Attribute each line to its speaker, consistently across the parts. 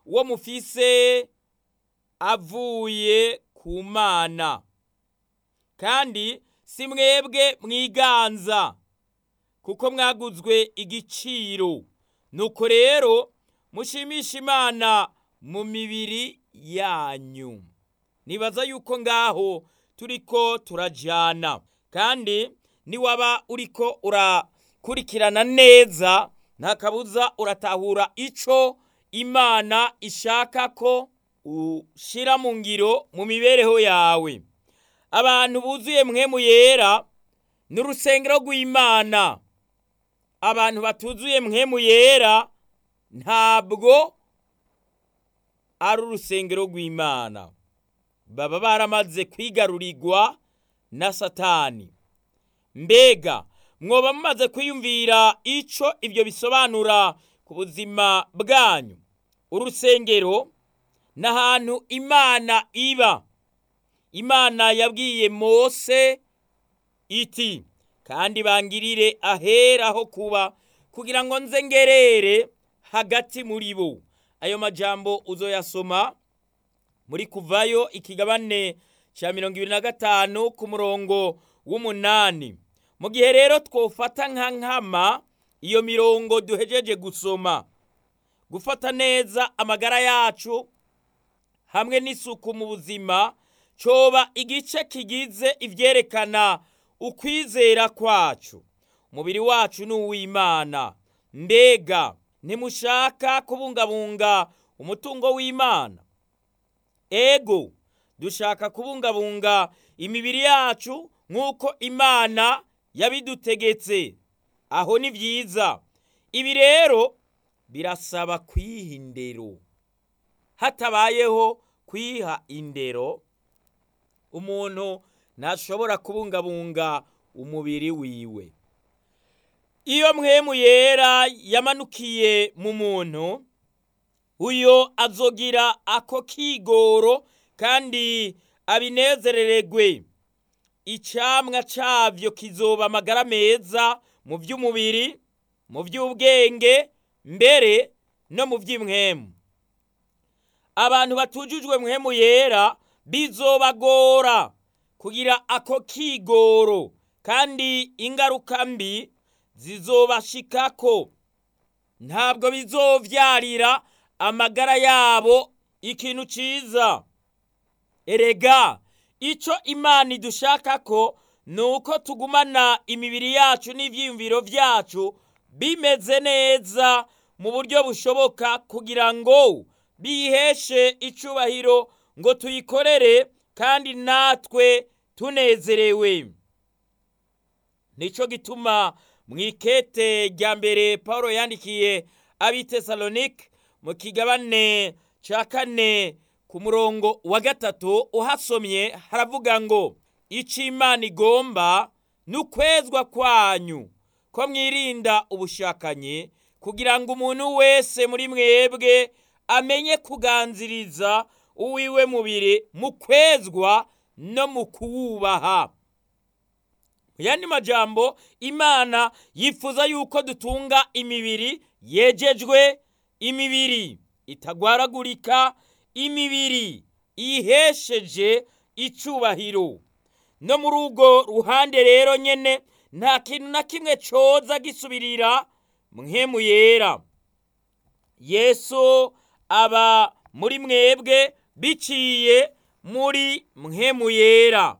Speaker 1: wo mufise avuye ku mana kandi si mwebwe mwiganza kuko mwaguzwe igiciro nuko rero mushimisha imana mu mibiri yanyu nibaza yuko ngaho turiko turajana kandi niwaba uriko urakurikirana neza nta kabuza uratahura ico imana ishaka ko ushira mu ngiro mu mibereho yawe abantu buzuye mwemu yera ni urusengero rw'imana abantu batuzuye mwemu yera ntabwo ari urusengero rw'imana baba baramaze kwigarurirwa na satani mbega mwoba mumaze kwiyumvira ico ibyo bisobanura ku buzima bwanyu urusengero ni ahantu imana iba imana yabwiye mose iti kandi bangirire ahera ho kuba kugira ngo nze ngerere hagati muri bo ayo majambo uzoyasoma muri kuvayo ikigabane cya mirongo ibiri na gatanu ku murongo w'umunani mu gihe rero twofata nka nkama iyo mirongo duhejeje gusoma gufata neza amagara yacu hamwe n'isuku mu buzima coba igice kigize ivyerekana ukwizera kwacu umubiri wacu ni uw'imana mbega ntimushaka kubungabunga umutungo w'imana ego dushaka kubungabunga imibiri yacu nk'uko imana yabidutegetse aho ni byiza ibi rero birasaba kwiha indero hatabayeho kwiha indero umuntu ntashobora kubungabunga umubiri wiwe iyo mwemu yera yamanukiye mu muntu uyo azogira ako kigoro kandi abinezerererwe icamwa cavyo kizoba amagara meza mu by'umubiri mu by'ubwenge mbere no mu by'imwemu abantu batujujwe mwemu yera bizobagora kugira ako kigoro kandi ingaruka mbi zizobashikako ntabwo bizovyarira amagara yabo ikintu ciza erega ico imana idushakako ni uko tugumana imibiri yacu n'ivyiyumviro vyacu bimeze neza mu buryo bushoboka kugira ngo biheshe icubahiro ngo tuyikorere kandi natwe tunezerewe nico gituma mu ikete rya mbere paul yandikiye abitesalonike mu kigabane ca kane ku murongo wa gatatu uhasomye haravuga ngo ico imana igomba ni ukwezwa kwanyu ko mwirinda ubushakanyi kugira ngo umuntu wese muri mwebwe amenye kuganziriza uwiwe mubiri mu kwezwa no mu kuwubaha mu yandi majambo imana yifuza yuko dutunga imibiri yejejwe imibiri itagwaragurika imibiri ihesheje icubahiro no muri urwo ruhande rero nyene nta kintu na kimwe coza gisubirira mwemu yera yesu aba muri mwebwe biciye muri mwemu yera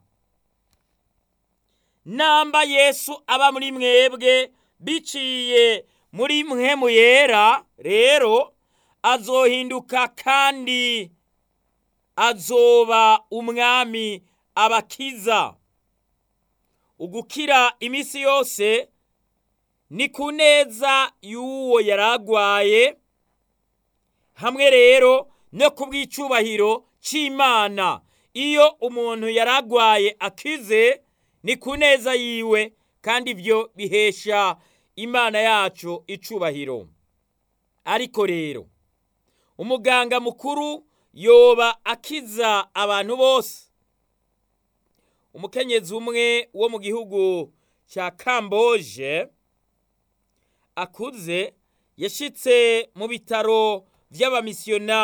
Speaker 1: namba yesu aba muri mwebwe biciye muri mwemu yera rero azohinduka kandi azoba umwami abakiza ugukira iminsi yose ni ku neza y'uwo yaragwaye hamwe rero no ku bw'icubahiro c'imana iyo umuntu yaragwaye akize ni ku neza yiwe kandi ibyo bihesha imana yacu icubahiro ariko rero umuganga mukuru yoba akiza abantu bose umukenyezi umwe wo mu gihugu cya kamboje akuze yashitse mu bitaro vy'abamisiyonari